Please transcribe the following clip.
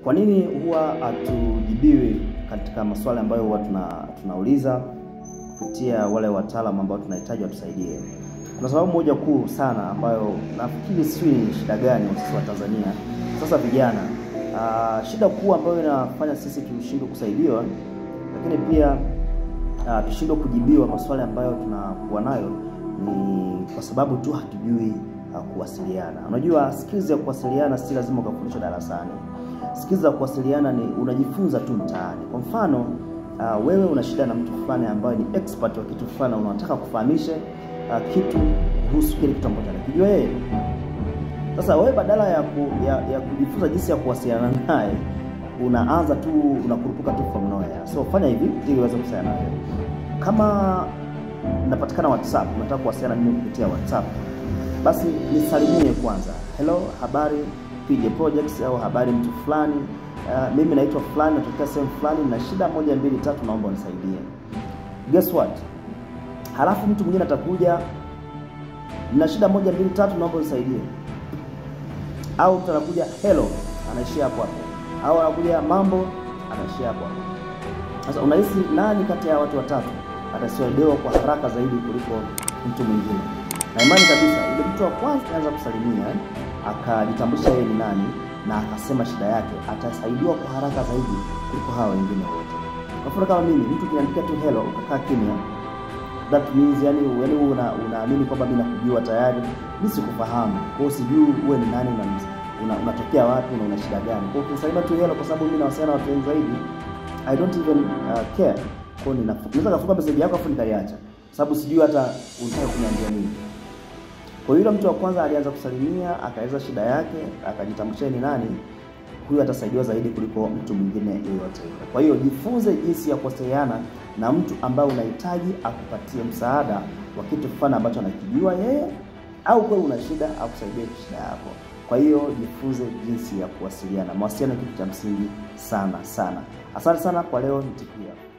Kwa nini huwa hatujibiwi katika maswali ambayo huwa tuna, tunauliza kupitia wale wataalamu ambao tunahitaji watusaidie? Kuna sababu moja kuu sana ambayo nafikiri sijui ni shida gani sisi wa Tanzania sasa vijana. Uh, shida kuu ambayo inafanya sisi tushindwe kusaidiwa, lakini pia uh, tushindwe kujibiwa maswali ambayo tunakuwa nayo ni kwa sababu tu hatujui uh, kuwasiliana. Unajua, skills ya kuwasiliana si lazima ukafundishwa darasani. Skills za kuwasiliana ni unajifunza tu mtaani. Kwa mfano uh, wewe una shida na mtu fulani ambaye ni expert wa kitu fulani, unataka kufahamishe uh, kitu kuhusu kile kitu ambacho anakijua yeye. Sasa wewe badala ya, ku, ya, ya kujifunza jinsi ya kuwasiliana naye unaanza tu unakurupuka tu from nowhere. So fanya hivi ili uweze kuwasiliana naye. Kama napatikana WhatsApp, unataka kuwasiliana mimi kupitia WhatsApp, basi nisalimie kwanza, hello, habari PJ Projects au habari mtu fulani. Uh, mimi naitwa fulani, natokea sehemu fulani na shida moja mbili tatu, naomba unisaidie. Guess what? Halafu mtu mwingine atakuja na shida moja mbili tatu, naomba unisaidie. Au mtu anakuja hello, anaishia hapo hapo, au anakuja mambo, anaishia hapo hapo. Sasa unahisi nani kati ya watu watatu atasaidiwa kwa haraka zaidi kuliko mtu mwingine? Na imani kabisa ile mtu wa kwanza anaanza kusalimia akajitambulisha yeye ni nani na akasema shida yake, atasaidiwa kwa haraka zaidi kuliko hawa wengine wote. Kwa mfano kama mimi, mtu kiniandikia tu hello ukakaa kimya, that means yani yani una unaamini kwamba mimi nakujua tayari, mimi sikufahamu. Kwa hiyo sijui wewe ni nani na una, unatokea wapi na una shida gani. Kwa hiyo ukinisalimia tu hello, kwa sababu mimi nawasiliana na watu wengi zaidi, I don't even uh, care. Kwa hiyo ninaweza kafunga message yako afu nikaiacha, sababu sijui hata unataka kuniambia nini. Kwa hiyo mtu wa kwanza alianza kusalimia, akaeleza shida yake, akajitambulisha ni nani, huyu atasaidiwa zaidi kuliko mtu mwingine yeyote yule. Kwa hiyo jifunze jinsi ya kuwasiliana na mtu ambaye unahitaji akupatie msaada wa kitu fulani ambacho anakijua yeye, au kwa una shida akusaidie shida yako. Kwa hiyo jifunze jinsi ya kuwasiliana. Mawasiliano ni kitu cha msingi sana sana. Asante sana kwa leo, nitikia